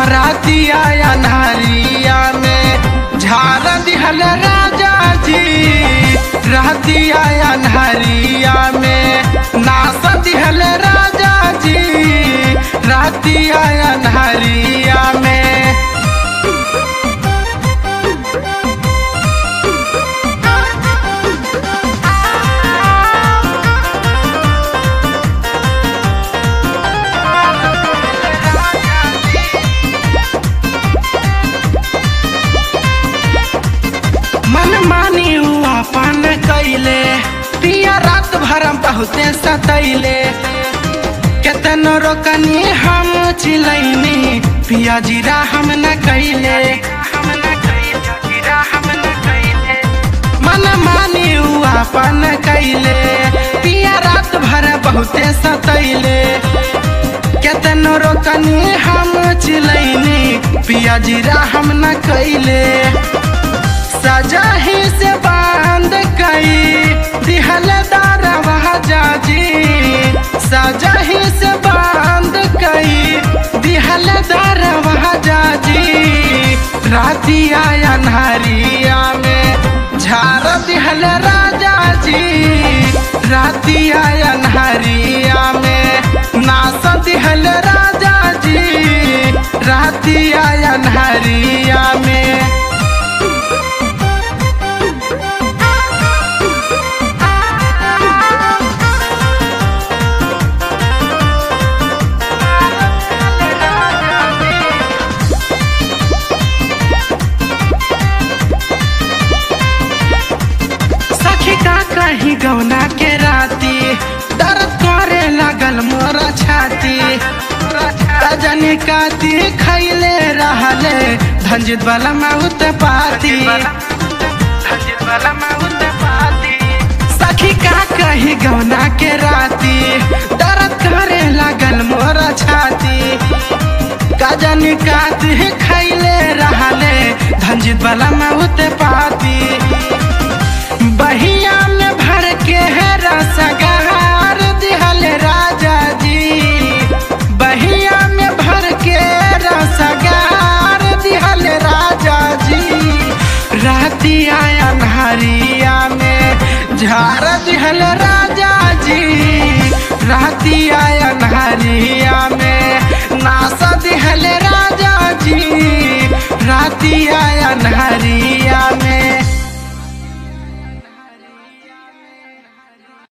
रातिया अन्हारिया में झार दिहल राजा जी रातिया अन्हारिया में नास दिहल राजा जी रातिया अन्हारिया में मन मानी हुआ पान कैले पिया रात भर बहुते सतैले केतनो रोकनी हम चिलैनी पिया जीरा हम न कैले मन मानी हुआ पान कैले पिया रात भर बहुते सतैले केतनो रोकनी हम चिलैनी पिया जीरा हम न कैले सजा ही से बांध कई दिहल दारवा जाजी सजा ही से बांध कई दिहल दारवा जाजी रातिया अन्हारिया में झार दिहल राजा जी रातिया अन्हारिया में नास दिहल राजा जी रातिया अन्हारिया में सखी का कहीं गौना के राती दर्द करे लगल मोरा छाती रजनी काती खैले रहले धंजित वाला माउत पाती सखी का कहीं गौना के राती दर्द करे लगल मोरा छाती गजनी काती खैले रहले धंजित वाला माउत पाती बहिया में भर के है रसगहार दिहल राजा जी बहिया में भर के रसगहार दिहल राजा जी रातिया अन्हारिया में झार दिहल राजा जी रातिया अन्हारिया में